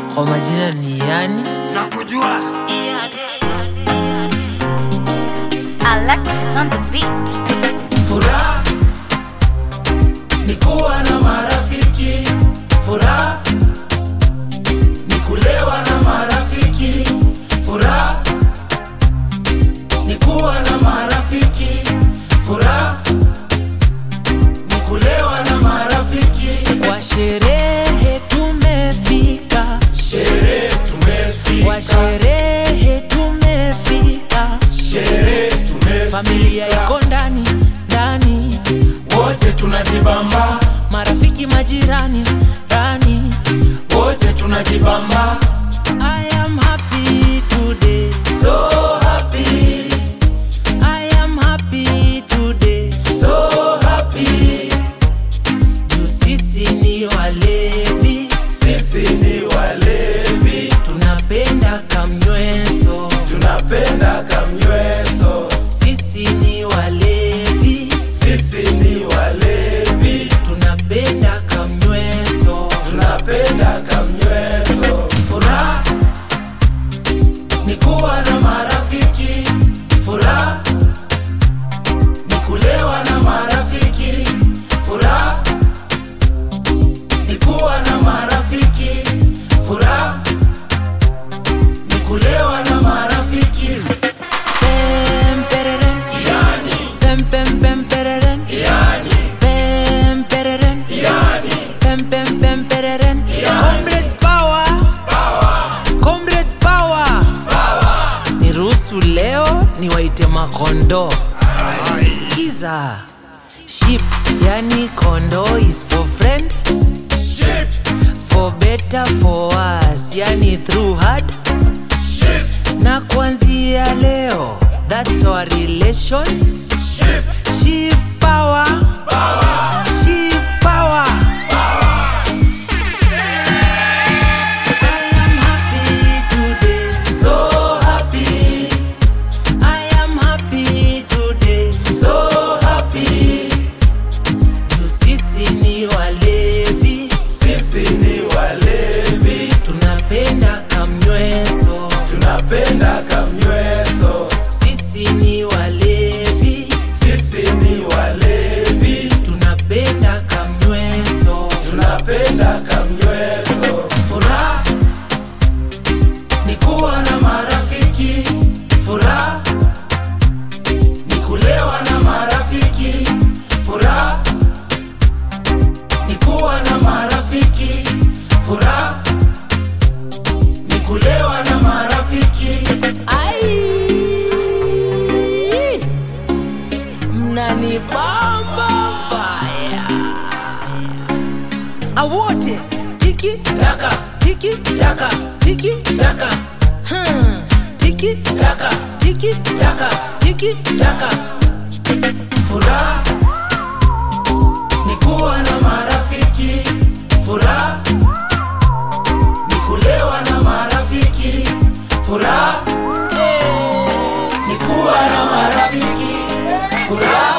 kwa majina ni yani nakujua Alexis on the beat. Furaha ni kuwa na marafiki, furaha ni kulewa na marafiki, furaha ni kuwa na marafiki, furaha ni kulewa na marafiki. kwa sherehe tumefika Sherehe kwa tumefika, sherehe tumefika sherehe familia tumefika, iko ndani ndani wote tunajibamba, marafiki majirani rani wote tunajibamba, I am happy today so happy, I am happy today so happy. juu sisi ni walevi Sisi ni walevi, tunapenda kamnyweso tunapenda kamnyweso. sisi ni walevi Sisi ni walevi, tunapenda kamnyweso tunapenda kamnyweso. Furaha ni kuwa na marafiki, furaha ni kulewa na marafiki, furaha ni kuwa na marafiki, furaha ni kulewa na marafiki. Pem, pereren. Yani, Pem, pem, pem, pereren. yani, Pem, pereren. yani. Pem, pem, pem, pereren. Comrades power. Comrades power. niruhusu leo niwaite makondo skiza ship yani kondo is for friend Shit, for better for us yani through hard shit, na kuanzia leo that's our relation shit. ship power ship power I am happy today So happy, I am happy today so happy. juu sisi ni walevi Sisi ni walevi, tunapenda kamnyweso tunapenda kamnyweso. sisi ni walevi Sisi ni walevi, tunapenda kamnyweso tunapenda kamnyweso. Furaha ni kuwa na marafiki, furaha ni kulewa na marafiki, furaha ni kuwa na marafiki, furaha ni kulewa na marafiki. Ai, mnanibamba mbaya awote tiki Taka, tiki taka, tiki taka, hmm. tiki taka, tiki taka, tiki taka. Furaha ni kuwa na marafiki, furaha ni kulewa na marafiki, furaha ni kuwa na marafiki, furaha